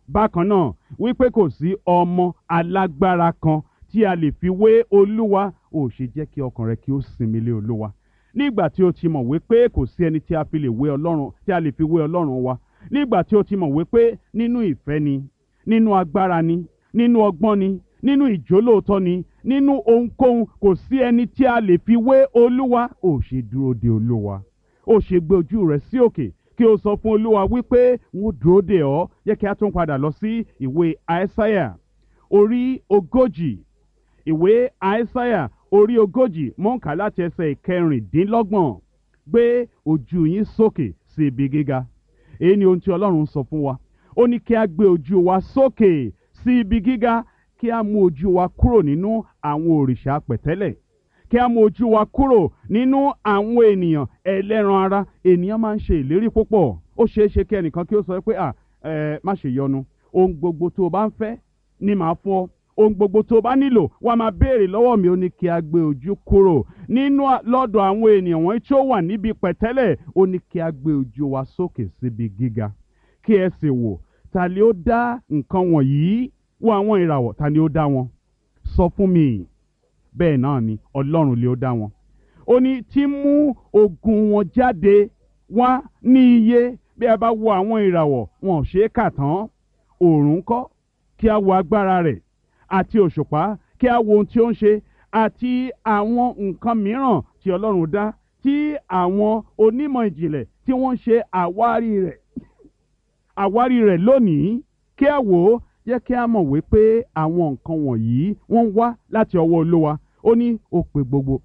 bákan náà wípé kò sí ọmọ alágbára kan tí a lè fi wé olúwa ò ṣe jẹ́ kí ọkàn rẹ kí ó sinmi lé olúwa nígbà tí o ti mọ̀ wípé kò sí ẹni tí a fi lè wé ọlọ́run tí a lè fi wé ọlọ́run wa nígbà tí o ti mọ̀ wípé nínú ìfẹ́ ni nínú agbára ni nínú ọgbọ́n ni nínú ìjólóòtọ́ ni nínú ohunkóhun kò sí ẹni tí a lè fi wé olúwa ò ṣe dúró de olúwa ó ṣe gbé ojú rẹ sí òkè kí o sọ fún olúwa wípé wọn dúró de ọ yẹ kí a tún padà lọ sí ìwé àìsáyà orí ogójì ìwé àìsáyà orí ogójì mọ̀ǹkà láti ẹsẹ̀ ìkẹrìndínlọ́gbọ̀n gbé ojú yín sókè sí ibi gíga èyí ni ohun tí ọlọ́run sọ fún wa ó ní kí a gbé ojú wa sókè sí ibi gíga kí a mú ojú wa kúrò nínú àwọn òrìṣà pẹ̀tẹ́lẹ̀ kí a mú ojú wa kúrò nínú àwọn ènìyàn ẹlẹ́ran ara ènìyàn máa ń ṣe ìlérí púpọ̀ ó ṣeé ṣe kí ẹnìkan kí ó sọ pé à ẹ má ṣe yọnu ohun gbogbo tó o bá ń fẹ́ ni màá fún ọ ohun gbogbo tó o bá nílò wá máa béèrè lọ́wọ́ mi ó ní kí a gbé ojú kúrò nínú lọ́dọ̀ àwọn ènìyàn wọ̀nyí tí ó wà níbi pẹ̀tẹ́lẹ̀ ó ní kí a gbé ojú wa sókè síbi gíga kí ẹ sì wò ta ni ó dá nǹkan wọ̀nyí wo àwọn ìràwọ̀ ta ni ó dá wọn sọ fún mi bẹ́ẹ̀ náà ni ọlọ́run lè ó dá wọn ó ní tí mú ogun wọn jáde wá ní iye bí a bá wo àwọn ìràwọ̀ wọn ò ṣe é kà tán òòrùn kọ́ kí a wo agbára rẹ̀ àti òṣùpá kí a wo ohun tí ó ń ṣe àti àwọn nǹkan mìíràn tí ọlọ́run dá tí àwọn onímọ̀ ìjìnlẹ̀ tí wọ́n ń ṣe àwárí rẹ̀ àwárí rẹ̀ lónìí kí a wò ó jẹ́ kí a mọ̀ wípé àwọn nǹkan wọ̀nyí wọ́n ń wá láti ọwọ́ olúwa ó ní ó pe gbogbo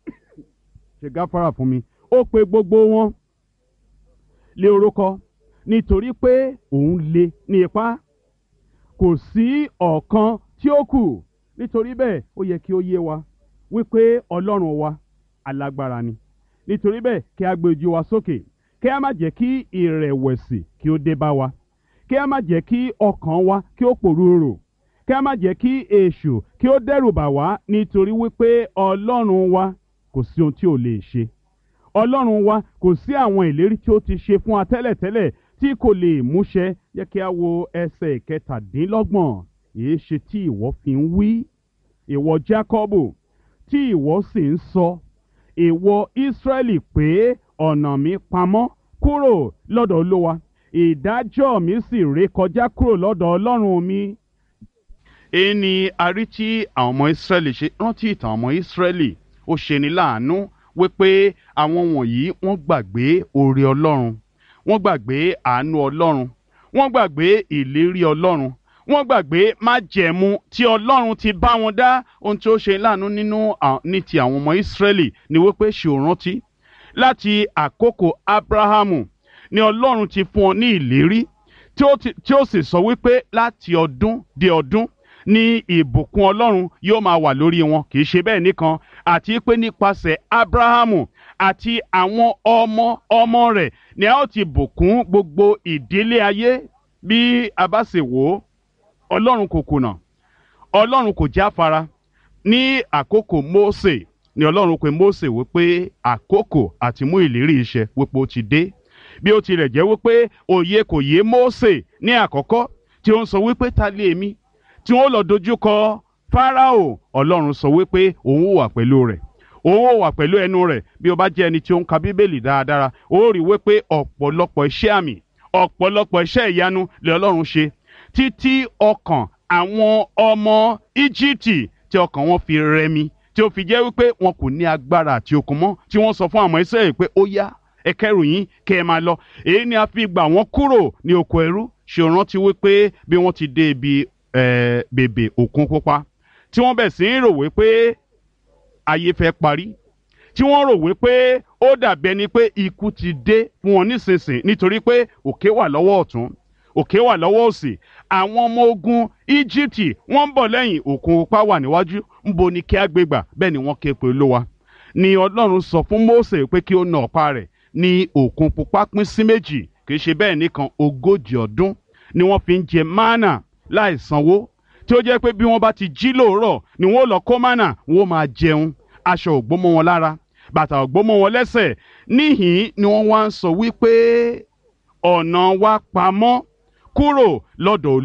ṣe gáfárà fún mi ó pe gbogbo wọn lé orúkọ nítorí pé òun lé ní ipá kò sí ọ̀kan tí ó kù nítorí bẹ́ẹ̀ ó yẹ kí ó yé wa wípé ọlọ́run wa alágbára ni nítorí bẹ́ẹ̀ kí a gbé ojú wa sókè kí a má jẹ́ kí ìrẹ̀wẹ̀sì kí ó dé bá wa kí a má jẹ́ kí ọkàn wa kí ó pòrúurò kí a má jẹ́ kí èṣù kí ó dẹ́rù bà wá nítorí wípé ọlọ́run wa kò sí ohun tí ò lè ṣe ọlọ́run wa kò sí àwọn ìlérí tí ó ti ṣe fún wa tẹ́lẹ̀tẹ́lẹ̀ tí kò lè múṣẹ yẹ kí a wo ẹsẹ̀ ìkẹtàdínlọ́gbọ̀n èé ṣe tí ìwọ fi ń wí ìwọ Jákọ́bù tí ìwọ sì ń sọ ìwọ Ísírẹ́lì pé ọ̀nà mi pamọ́ kúrò lọ́dọ̀ Olúwa ìdájọ́ mi sì ré kọjá kúrò lọ́dọ̀ Ọlọ́run mi. èyí ni a rí tí àwọn ọmọ Ísírẹ́lì ṣe rántí ìtàn ọmọ Ísírẹ́lì ó ṣeni láàánú wípé àwọn wọ̀nyí wọ́n gbàgbé oore Ọlọ́run wọ́n gbàgbé àánú Ọlọ́run wọ́n gbàgbé ìlérí Ọlọ́run wọ́n gbàgbé májẹ̀mú tí Ọlọ́run ti bá wọn dá ohun tí ó ṣe láàánú nínú ní ti àwọn ọmọ Ísírẹ́lì ni wípé ṣe ò rántí láti àkókò Ábráhámù ni Ọlọ́run ti fún ọ ní ìlérí tí ó sì sọ wípé láti ọdún dé ọdún ni ìbùkún Ọlọ́run yóò máa wà lórí wọn kì í ṣe bẹ́ẹ̀ nìkan àti pé nípasẹ̀ Ábráhámù àti àwọn ọmọ ọmọ rẹ̀ ni a ó ti bùkún gbogbo ìdílé ayé bí a bá sì wò ó Ọlọ́run kò kùnà Ọlọ́run kò jáfara ní àkókò Mósè ni Ọlọ́run pe Mósè wípé àkókò àti mú ìlérí iṣẹ́ wípé ó ti dé bí ó tilẹ̀ jẹ́ wípé òye kò yé Mósè ní àkọ́kọ́ tí ó ń sọ wípé ta lé èmi tí wọ́n lọ dojú kọ Fáráò Ọlọ́run sọ wípé òun wà pẹ̀lú rẹ̀ òun ò wà pẹ̀lú ẹnu rẹ̀ bí o bá jẹ́ ẹni tí ó ń ka Bíbélì dáradára ó rí wípé ọ̀pọ̀lọpọ̀ iṣẹ́ àmì ọ̀pọ̀lọpọ̀ iṣẹ́ ìyanu lè Ọlọ́run ṣe títí ọkàn àwọn ọmọ Íjíbítì tí ọkàn wọn fi rẹmi tí ó fi jẹ́ wípé wọn kò ní agbára àti okun mọ́ tí wọ́n sọ fún àwọn Ísírẹ́lì pé ó yá ẹ kẹ́rù yín kẹ́ ẹ máa lọ èyí ni a fi gbà wọ́n kúrò ní oko ẹrú ṣe rántí wípé bí wọ́n ti dé ibi bèbè òkun pupa tí wọ́n bẹ̀ sí ń rò wípé ayé fẹ́ parí tí wọ́n rò wípé ó dàbí ẹni pé ikú ti dé fún wọn nísinsìnyí nítorí pé òkè wà lọ́wọ́ ọ̀tún òkè wà lọ́wọ́ òsì àwọn ọmọ ogun Íjíbítì wọ́n ń bọ̀ lẹ́yìn òkun pupa wà níwájú ńbo ni kí á gbé gbà bẹ́ẹ̀ ni wọ́n ké pe Olúwa ni Ọlọ́run sọ fún Mósè pé kí ó na ọ̀pá rẹ̀ ní òkun pupa pín sí méjì kì í ṣe bẹ́ẹ̀ nìkan ogójì ọdún ni wọ́n fi ń jẹ mánà láì sanwó tí ó jẹ́ pé bí wọ́n bá ti jí lóòrọ̀ ni wọ́n lọ kó mánà wọ́n máa jẹun aṣọ ògbómọ wọn lára bàtà ògbómọ wọn lẹ́sẹ̀ níhìn ni wọ́n wá ń sọ wípé ọ̀nà wa pamọ́ kúrò lọ́dọ̀